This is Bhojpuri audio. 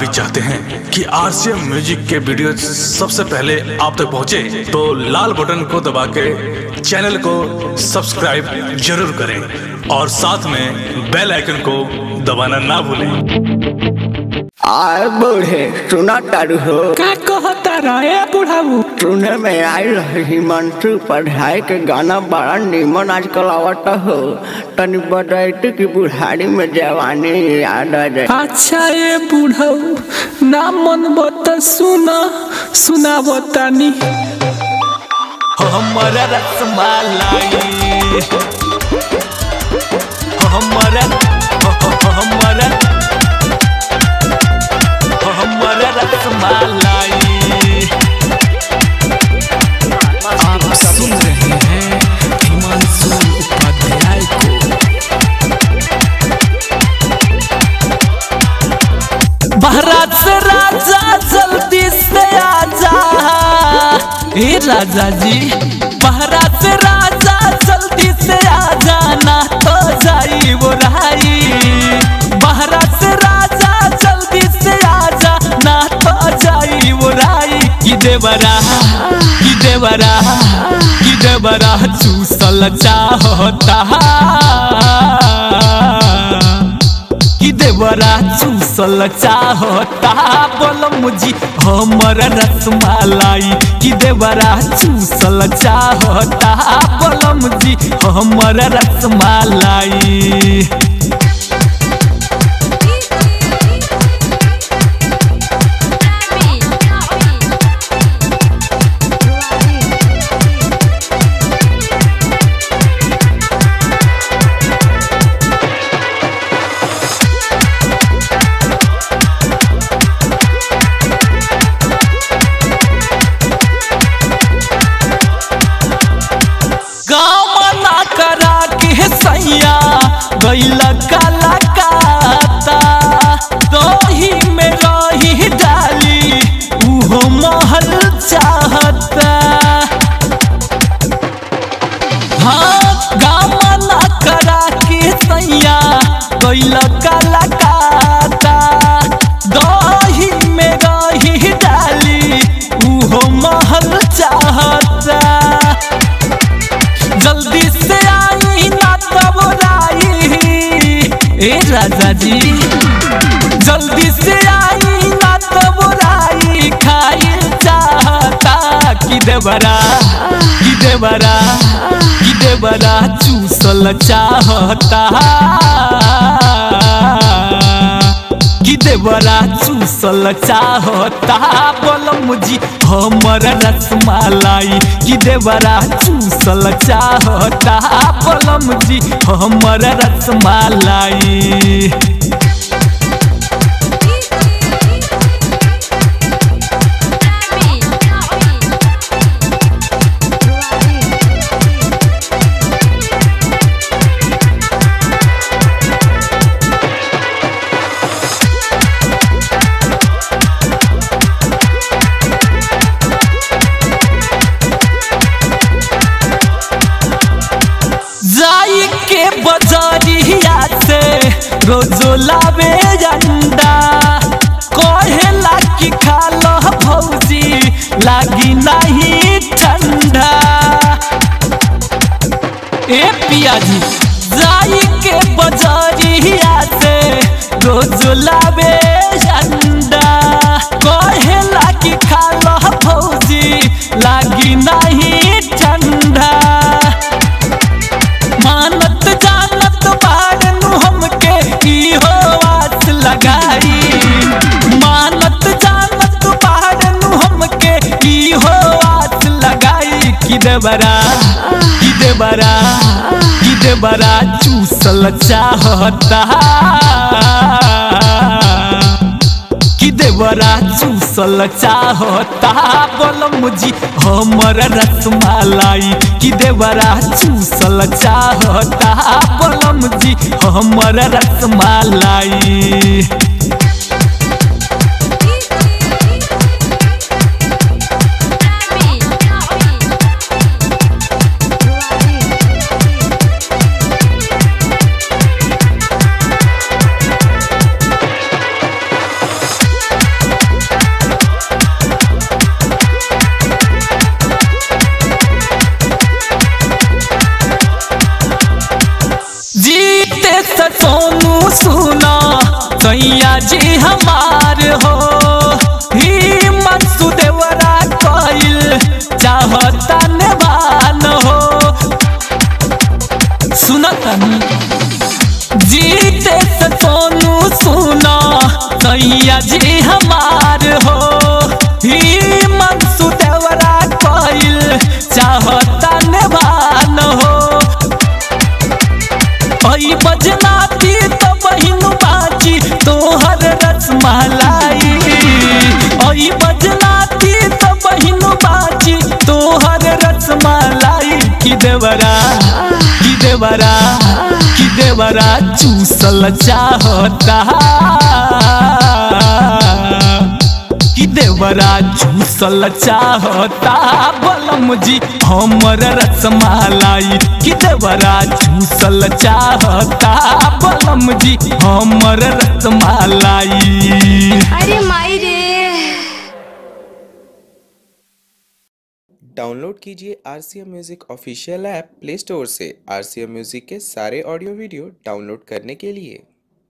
चाहते हैं कि आरसीएम म्यूजिक के वीडियो सबसे पहले आप तक पहुंचे, तो लाल बटन को दबा के चैनल को सब्सक्राइब जरूर करें और साथ में बेल आइकन को दबाना ना भूलें आय बूढ़े सुना तारू हो का कहता रहे बुढ़ाऊ सुने में आई रही हिमांशु पढ़ाई के गाना बड़ा निमन आजकल आवता हो तनी बदलती की बुढ़ारी में जवानी याद आ जाए अच्छा ये बुढ़ाऊ ना मन बता सुना सुना बतानी हमारा रसमलाई हमारा हमारा हमारा रसमलाई आप सुन रहे हैं हिमांशु उपाध्याय को भारत से राजा जल्दी से आजा हे राजा जी भारत से राजा जल्दी से आजा ना तो जाई वो राई भारत से राजा जल्दी से आजा ना तो जाई वो राई की देवरा की देवरा की देवरा चूसल चाहता कि देवरा चूसल चाहता बोल मुझी हमर रसमलाई कि देवरा चूसल चाहता बोल मुझी हमर रसमलाई गाँव ना करा के सैया गैल काला काता दही में रही डाली उहो महल चाहता हाँ गाँव ना करा के सैया गैल काला काता दही में रही डाली उहो महल चाहता जल्दी से आई ना तब राई ए राजा जी जल्दी से आई ना तब राई खाई चाहता कि देवरा कि देवरा कि देवरा चूसल चाहता कि देवरा चूसल चाहता बोल मुझी हमर रसमलाई कि देवरा चूसल चाहता बोल मुझी हमर रसमलाई जाई के बजरिया से रोजो लावे अंडा कहेला कि खा लो भौजी लागी नहीं ठंडा ए पियाजी जाई के बजरिया से रोजो लावे अंडा कहेला कि खा लो भौजी लागी नहीं ठंडा मानत जानत बारनु हमके इहो आस लगाई मानत जानत बारनु हमके इहो आस लगाई कि देवरा कि देवरा कि देवरा चूसल चाहता कि देवरा चूसल चाहता बोल मुझी हमर रसमलाई कि देवरा चूसल चाहता बोल मुझी हमर रसमलाई सोनू सुना सैया जी हमार हो ही मनसू देवरा कइल चाहता नेवान हो सुनतनी जीते से सोनू सुना सैया जी हमार हो ही मनसू देवरा कइल चाहता नेवान हो ओई बजनाती तो बहिन बाची तोहर रसमलाई ओई बजनाती तो बहिन बाची तोहर रसमलाई की देवरा की देवरा की देवरा चूसल चाहता कि देवरा झूसल चाहता बलम जी हमर रसमालाई कि देवरा झूसल चाहता बलम जी हमर रसमालाई अरे माई रे डाउनलोड कीजिए R C M music official app play store से आर सी एम म्यूज़िक के सारे ऑडियो वीडियो डाउनलोड करने के लिए